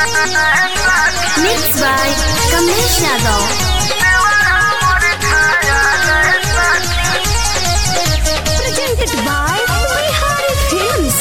Mixed by Kamlesh Yadav. Presented by Bihari Films.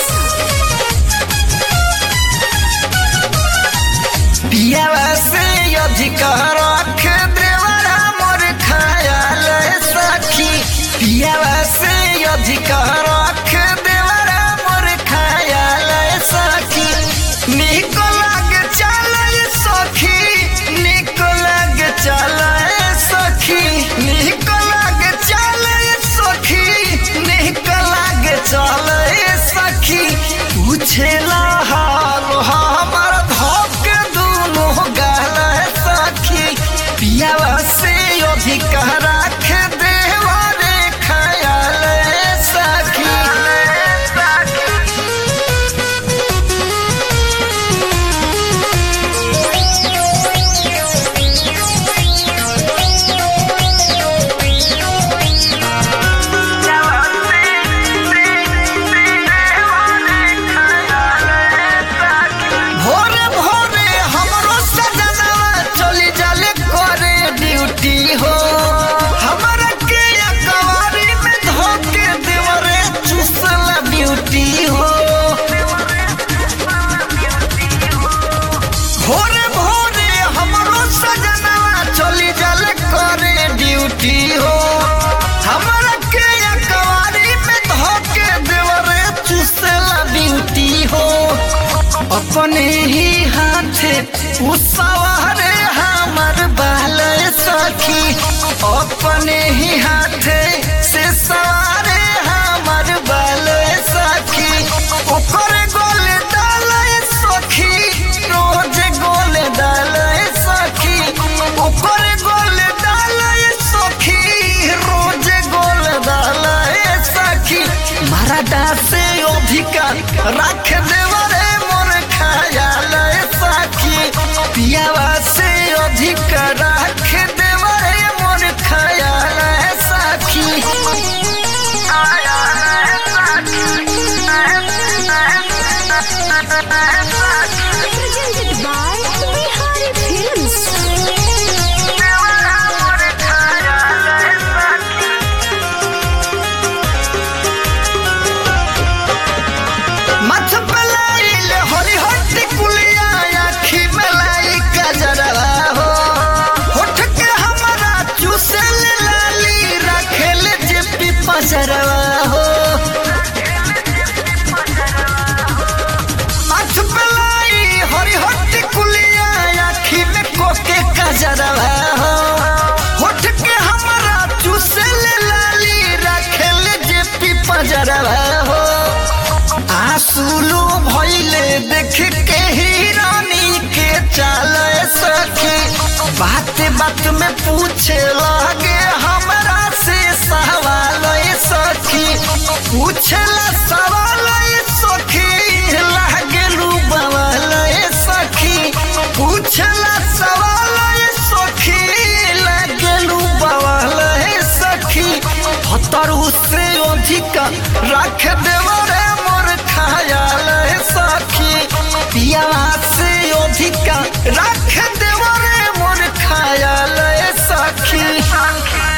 पियावा से अधिक रख देवरा मोर खयाल सखी पियावा से अधिक रख देवरा मोर खयाल सखी निक लग चल सखी निक लग चल सखी निक लग चल सखी निक लग चल सखी पूछेला हाल हमर धोक दुनो गाल सखी पियावा से अधिक राख देवा रे खयाल सखी भोरे भोरे हमरो सजनवा चली जाले करे ड्यूटी हो हमरा के अकवारी में धोके देवरे चुसला ब्यूटी हो भोरे भोरे हमरो सजनवा चली जाले करे ड्यूटी हो हमरा के अकवारी में धोके देवरे चुसला ब्यूटी हो अपने ही हाथे उसवारे हमर बाल सखी अपने ही हाथे से सवारे हमर बाल सखी ऊपर गोल डाल सखी रोज गोल डाल सखी ऊपर गोल डाल सखी रोज गोल डाल सखी मरदा से अधिकार रख देवरे मोर खयाल सखी पियावा से अधिक रख देवरे मोर खयाल सखी Presented by Bihari Films. मथ पलाइल हरी हट्टी कुलिया आखी मलाई कजरवा हो होठ के हमारा चूसल लाली रखेल जेपी पसरवा हो मथ पलाई हरी हट्टी कुलिया आखी में कोके कजरवा हो होठ के हमारा चूसल लाली रखेल जेपी पजरवा हो आंसुलू भइले देख के हिरानी के चाल सखी बात बात में पूछे लगे हमरा से सवाल सखी पूछला सवाल सखी लागे बवाल सखी पूछला सवाल सखी लागे बवाल सखी हतरू से अधिक रख देवरे मोर खयाल सखी पिया से अधिक रख देवरे मोर खयाल सखी